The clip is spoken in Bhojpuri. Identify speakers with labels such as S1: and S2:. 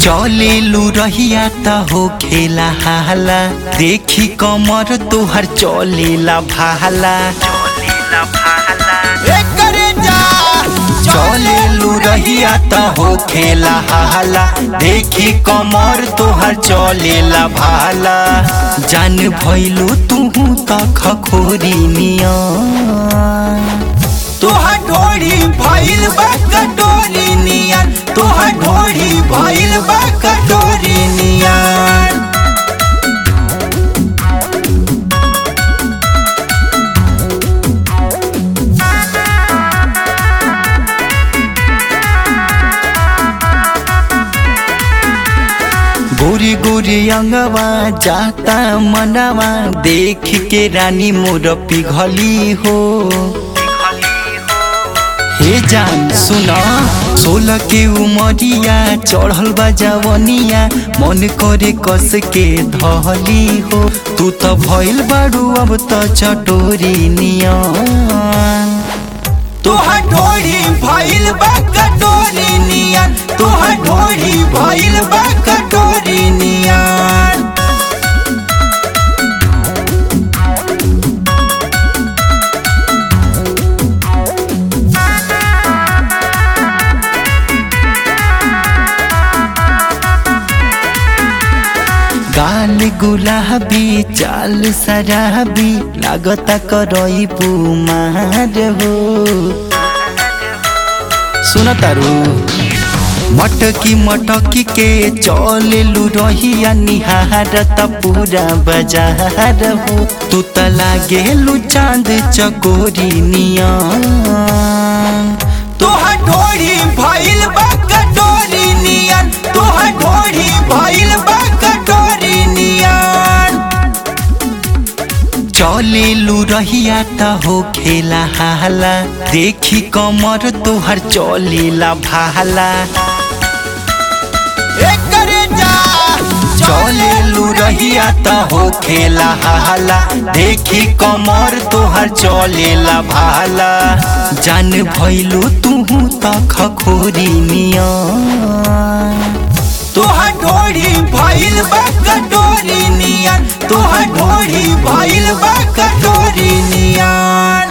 S1: चलेलू रहिया त हो खेला हाला देखी कमर तोहर चलेला भाला चलेलू रहिया त हो खेला हाला देखी कमर तोहर चलेला भाला जान भइलू तुहू त खखोरी निया तोहर ढोरी भइल बा कटोरी नियन तोहर ढोरी भइल बा कटोरी नियन गोरी गोरी अंगवा जाता मनवा देख के रानी मोर पिघली हो हे जान सुन सोलह के उमरिया चढ़ल बा जवनिया मन करे कस के धली हो तू त भइल बारू अब त चटोरी नियन तोहर ढोरी भइल बा कटोरी नियन तोहर ढोरी भइल बा कटोरी नियन गाल गुलाबी चाल सराबी लागता करई पुमार हो सुन तारू मटकी मटकी के चलेलू रहिया निहार त पूरा बाजार हो तू त लागेलू चांद चकोरी निया तोहर ढोरी भइल बा कटोरी नियन तोहर ढोरी भइल बा कटोरी नियन चलेलू रहिया त हो खेला हाला देखी कमर तोहर चलेला भाला चलेलू रहिया त हो खेला हाला देखी कमर तोहर चलेला भाला जान भइलू तुहू त खखोरी निया तोहर ढोरी भइल बा कटोरी नियन तोहर ढोरी भइल बा कटोरी नियन